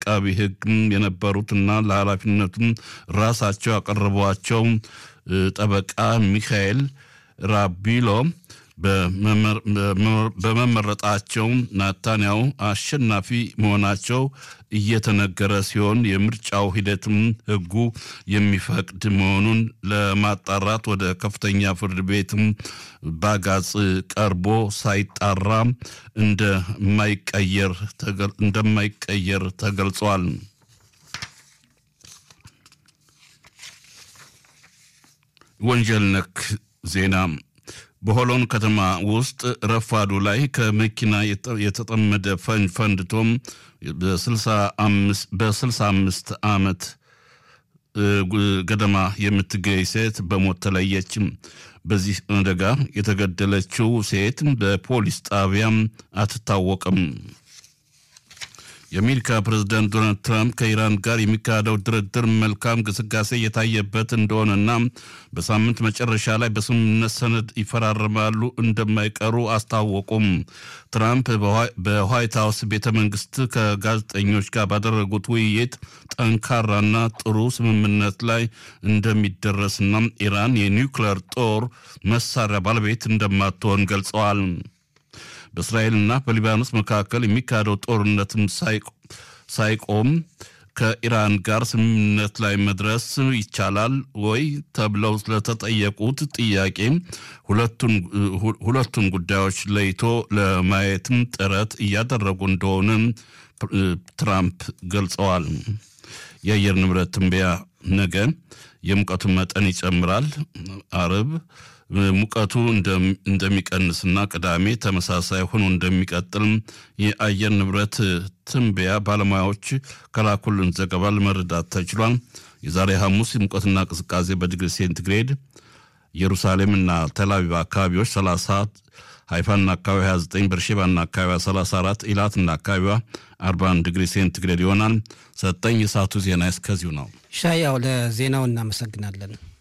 አቃቢ ሕግ የነበሩትና ለኃላፊነቱም ራሳቸው ያቀረቧቸው ጠበቃ ሚካኤል ራቢሎ በመመረጣቸው ናታንያው አሸናፊ መሆናቸው እየተነገረ ሲሆን የምርጫው ሂደትም ሕጉ የሚፈቅድ መሆኑን ለማጣራት ወደ ከፍተኛ ፍርድ ቤትም ባጋጽ ቀርቦ ሳይጣራ እንደማይቀየር ተገልጿል። ወንጀል ነክ ዜና በሆሎን ከተማ ውስጥ ረፋዱ ላይ ከመኪና የተጠመደ ፈንጅ ፈንድቶም በስልሳ አምስት ዓመት ገደማ የምትገኝ ሴት በሞት ተለየችም። በዚህ አደጋ የተገደለችው ሴት በፖሊስ ጣቢያም አትታወቅም። የአሜሪካ ፕሬዝዳንት ዶናልድ ትራምፕ ከኢራን ጋር የሚካሄደው ድርድር መልካም ግስጋሴ እየታየበት እንደሆነና በሳምንት መጨረሻ ላይ በስምምነት ሰነድ ይፈራረማሉ እንደማይቀሩ አስታወቁም። ትራምፕ በዋይት ሀውስ ቤተ መንግስት ከጋዜጠኞች ጋር ባደረጉት ውይይት ጠንካራና ጥሩ ስምምነት ላይ እንደሚደረስና ኢራን የኒውክሌር ጦር መሳሪያ ባለቤት እንደማትሆን ገልጸዋል። በእስራኤልና በሊባኖስ መካከል የሚካሄደው ጦርነትም ሳይቆም ከኢራን ጋር ስምምነት ላይ መድረስ ይቻላል ወይ ተብለው ስለተጠየቁት ጥያቄ ሁለቱን ጉዳዮች ለይቶ ለማየትም ጥረት እያደረጉ እንደሆነ ትራምፕ ገልጸዋል። የአየር ንብረት ትንበያ ነገ የሙቀቱ መጠን ይጨምራል። አርብ ሙቀቱ እንደሚቀንስና ቅዳሜ ተመሳሳይ ሆኖ እንደሚቀጥል የአየር ንብረት ትንበያ ባለሙያዎች ከላኩልን ዘገባ ለመረዳት ተችሏል። የዛሬ ሐሙስ ሙቀትና ቅዝቃዜ በዲግሪ ሴንቲግሬድ ኢየሩሳሌምና ተልአቪቭ አካባቢዎች 30 ሃይፋና አካባቢ 29 በርሼባና አካባቢ 34 ኢላትና አካባቢዋ 41 ዲግሪ ሴንቲግሬድ ይሆናል። ሰጠኝ የሰዓቱ ዜና እስከዚሁ ነው። ሻያው ለዜናው እናመሰግናለን።